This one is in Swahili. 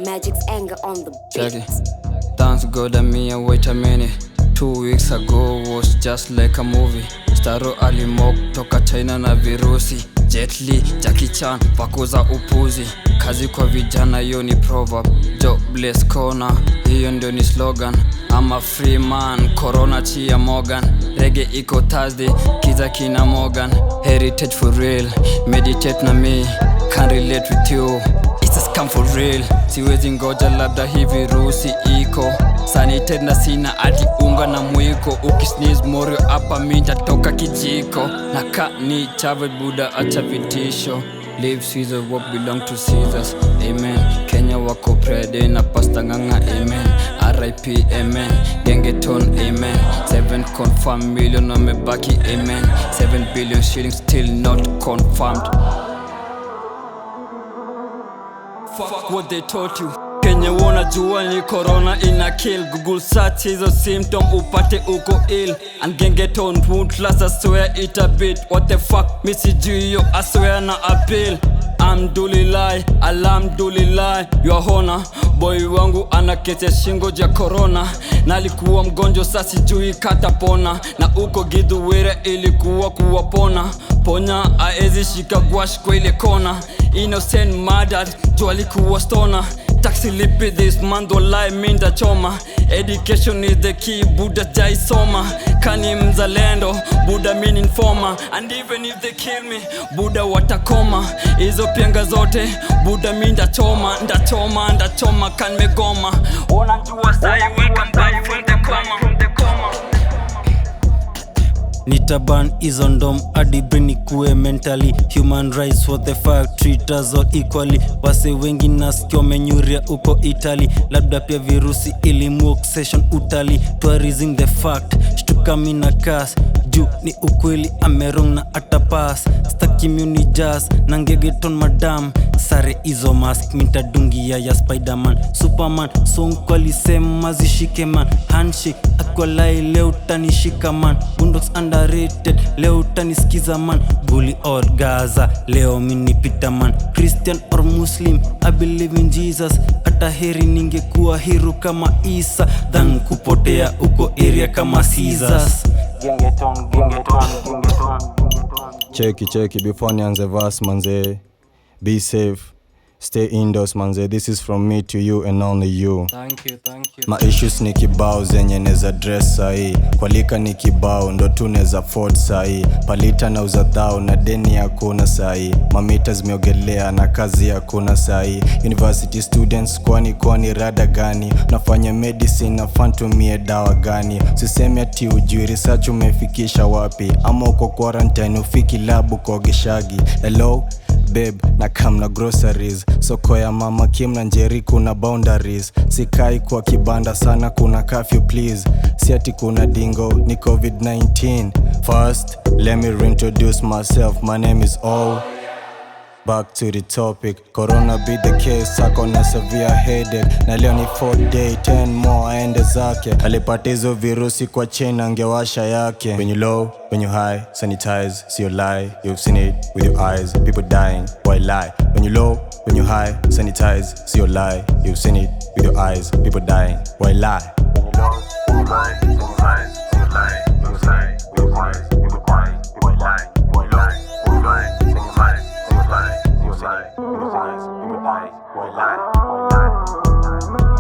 Magic's anger on the Check beat. it. Thanks God and me and wait a minute. Two weeks ago was just like a movie. Staro alimok toka China na virusi. Jet Li, Jackie Chan, pakuza upuzi. Kazi kwa vijana hiyo ni proverb. Jobless corner, hiyo ndio ni slogan. I'm a free man, corona chia Morgan. Reggae iko Thursday, kiza kina Morgan. Heritage for real, meditate na me. Can't relate with you It's a scam for real siwezi ngoja labda hii virusi iko sanited na sina hadi unga na mwiko ukisneeze morio hapa mi nitatoka kijiko na ka ni chave buda acha vitisho Leave Caesar what belong to Caesars Amen Kenya wako prede na pasta nganga Amen RIP Amen Gengeton Amen 7 confirmed million wamebaki Amen 7 billion shillings still not confirmed Fuck what they taught you kenye wanajua ni corona ina kill google search hizo symptom upate uko ill and gengeton woundless I swear it a bit what the fuck misi juu hiyo I swear na appeal Alhamdulillah, alhamdulillah, your honor boy wangu ana kesi ya shingo ja corona na alikuwa mgonjwa sasi jui katapona na uko gidhuwire ilikuwa kuwapona ponya aezi shika gwash kwa ile kona innocent murdered juu alikuwa stona taxi lipi this month walai minda choma education is the key buda jaisoma kani mzalendo buda min informer and even if they kill me buda watakoma hizo pianga zote buda mi ndachoma ndachoma ndachoma kan megoma unajua sai welcome back from the coma from the coma nitaban hizo ndom hadi brain ikuwe mentally human rights what the fuck treat us all equally wase wengi nasikio menyuria uko italy labda pia virusi ilimu session utali tourism the fact shtuka mina kas juu ni ukweli amerong na atapas stakimuni jas na ngegeton madam sare hizo mask mintadungia ya spiderman superman sonko alisema zishike man handshake akwalai leo utanishika man bundox underrated leo utanisikiza man bully or gaza leo minipita man christian or muslim i believe in jesus hata heri ningekuwa hiru kama isa than kupotea uko area kama Caesars. Gengeton, gengeton, gengeton, gengeton. cheki cheki before nianze vas manze be safe stay indoors manze this is from me to you and only you thank you thank you ma issues ni kibao zenye neza dress sahii kwalika ni kibao ndo tu neza ford sahii palita na uzadhao na deni hakuna sahii mamita zimeogelea na kazi hakuna sahii university students kwani kwani rada gani nafanya medicine na fantumie dawa gani sisemi ati ujui research umefikisha wapi ama uko quarantine ufiki labu kogeshagi hello babe na kam na groceries soko ya mama kim na njeri kuna boundaries sikai kwa kibanda sana kuna curfew please si ati kuna dingo ni covid-19 first let me reintroduce myself my name is o Back to the topic, corona be the case, ako na severe headache na leo ni 4 day 10 more aende zake. Alipata hizo virusi kwa chain angewasha yake. When you low, when you high, sanitize, sio lie, you've seen it with your eyes, people dying, why lie? When you low, when you high, sanitize, sio lie, you've seen it with your eyes, people dying, why lie? When you low, when you high, sanitize, sio lie, you've seen it with your eyes, people dying, why lie? Why lie? When you high, sanitize, sio lie, you've seen it with your eyes, people dying, why lie? Why lie?